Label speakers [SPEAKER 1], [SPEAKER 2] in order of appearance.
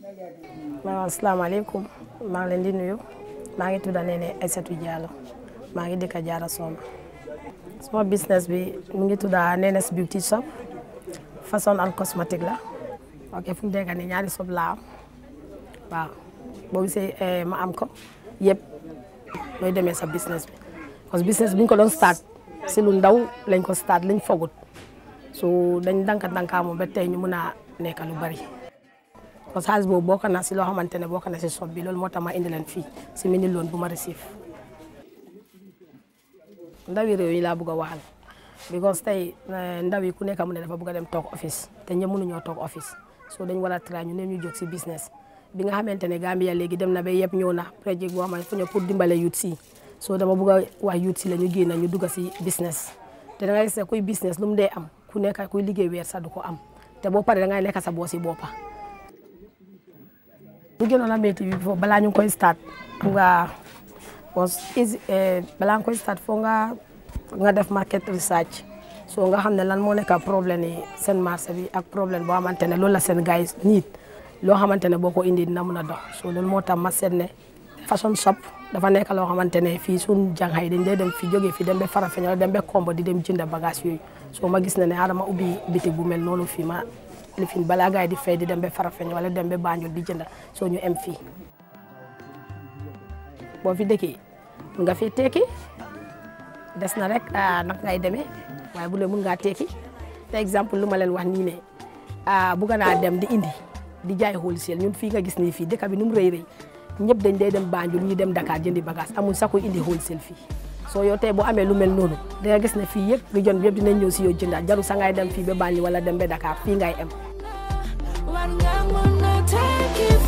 [SPEAKER 1] waaw asalaamaaleykum maa ngi leen di nuyu maa ngi tudd Néné Aïssatou Diallo maa ngi dëkk Jaara Soma suma business bi mu ngi tudd Néné's Beauty Shop façon and cosmétique la ok fu mu nekk nii ñaari shop laa am waaw boo gisee ma am ko yëpp mooy demee sa business bi parce que business bi ñu ko doon start si lu ndaw lañ ko start lañ fogut so dañ danka dankaamu ba tey ñu mun a nekk lu bari parce que xaalis boobu bokk na si loo xamante ne bokk na si shop bi loolu moo tax ma indi leen fii si mini loon bu ma receive ndawi réew yi laa bëgg a waxal because tey ndaw yi ku nekk mu ne dafa bëgg a dem toog office te ñëpp mënuñoo toog office so dañ war a try ñu ne ñu jóg si business bi nga xamante ne Gambia léegi dem na ba yëpp ñëw na projet boo xamante fu ñëw pour dimbale youth si so dama bëgg a wax youth si la ñu génn ñu dugg si business te da ngay gis ne kuy business lu mu dee am ku nekk kuy liggéey weer sax du ko am te boo paree da ngay nekk sa boosi boppa lu gënoon a métti bi foofu balaa ñu koy start nga was easy balaa nga koy start foo nga nga def market research so nga xam ne lan moo nekk problème yi seen marché bi ak problème boo xamante ne loolu la seen gars yi nit loo xamante ne boo ko indi dina mun a dox so loolu moo tax ma seet ne fashion shop dafa nekk loo xamante ne fii suñ jànxay dañ dee dem fi jógee fi dem ba Farafenni wala dem ba Kombo di dem jënd bagage yooyu so ma gis ne ne adama ubbi bitig bu mel noonu fii ma lifin balaa gars yi di fay di dem ba Farafenni wala dem ba Banjul di jënd soo ñu em fii boo fi dëkkee nga fi tekki des na rek nag ngay demee waaye bu dee mun ngaa tekki te exemple lu ma leen wax nii ne bugga naa dem di indi di jaay wholesale ñun fii nga gis nii fii dëkk bi nu mu rëy rëy ñëpp dañ day dem Banjul ñi dem Dakar jëndi bagage amul sax kuy indi wholesale fii soo yow tey boo amee lu mel noonu da nga gis ne fii yëpp région bi yëpp dinañ ñëw si yow jëndaat jaru sa ngay dem fii ba Banjul wala dem ba Dakar fii ngay em
[SPEAKER 2] War nga mën a tekki